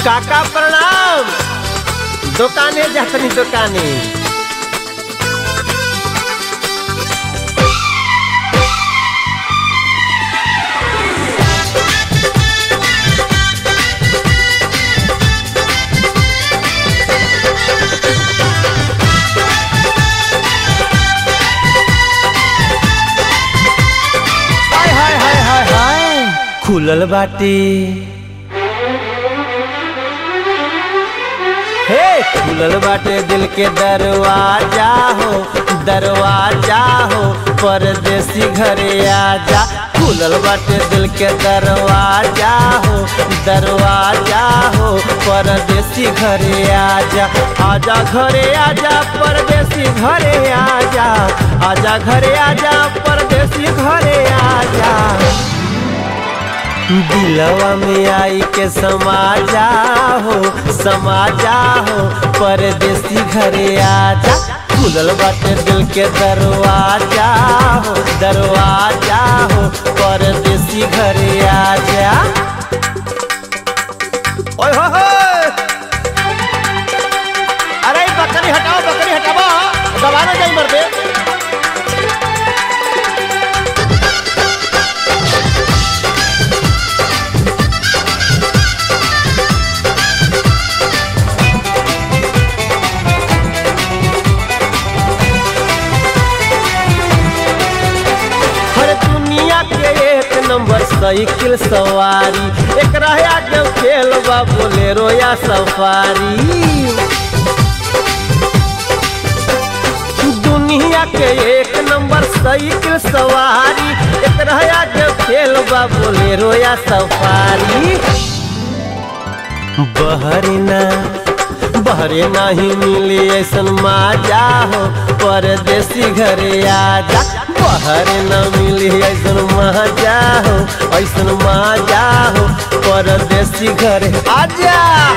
काका प्रणाम दुकाने जातनी दुकाने हाय हाय हाय हाय हाय खुलल बाटे हे खुलल बाटे दिल के दरवाजा हो दरवाजा हो परदेसी घरे आजा खुलल बाटे दिल के दरवाजा हो दरवाजा हो परदेसी घरे आजा आजा घरे आजा परदेसी घरे आजा आजा घरे आजा परदेसी घरे आजा दिलवा में आई के समाजा हो समाजा हो परदेसी घरे आजा खुलल बाटे दिल के दरवाजा हो दरवाजा हो परदेसी घरे आजा ओए हो हो अरे ई बकरी हटाओ बकरी हटाओ दबाना जाई मर दे हर दुनिया के एक नंबर साइकिल सवारी एक रहा के खेल बा बोलेरो या सफारी दुनिया के एक नंबर साइकिल सवारी एक रहा के खेल बा बोलेरो या सफारी बहरना बहरे नहीं मिली ऐसन माजा हो परदेसी घरे आजा बहरे न मिली ऐसन माजा हो ऐसन माजा हो परदेसी घरे आजा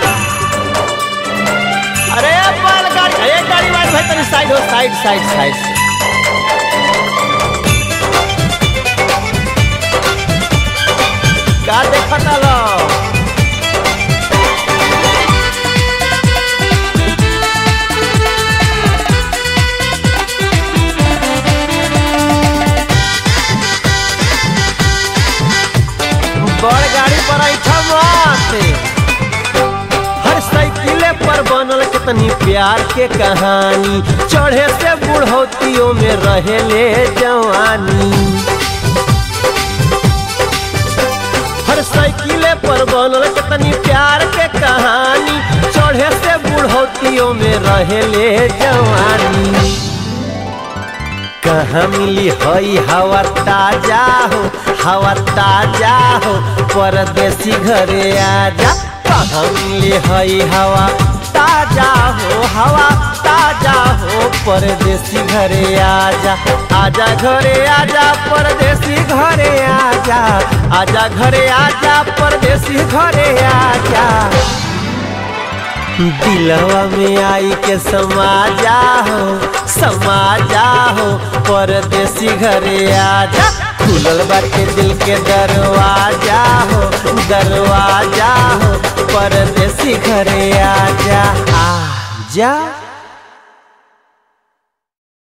अरे बाल गाड़ी अरे गाड़ी वाली भाई तनी साइड हो साइड साइड साइड का देखता लो बड़ गाड़ी पर ऐठा माते हर साइकिले पर बनल कितनी प्यार के कहानी चढ़े से बुढ़ौतियों में रहेले जवानी हर साइकिले पर बनल कितनी प्यार के कहानी चढ़े से बुढ़ौतियों में रहेले जवानी कहाँ मिली हई हवा ताजा हो हवा ताजा हो परदेसी घरे आजा कहाँ मिली हई हवा ताजा हो हवा ताजा हो परदेसी घरे आजा आजा घरे आजा परदेसी घरे आजा आजा घरे आजा परदेसी घरे आजा दिलवा में आई के समाजा हो समाजा हो परदेसी घरे आजा खुलल बाटे दिल के दरवाजा हो दरवाजा हो परदेसी घरे आजा आजा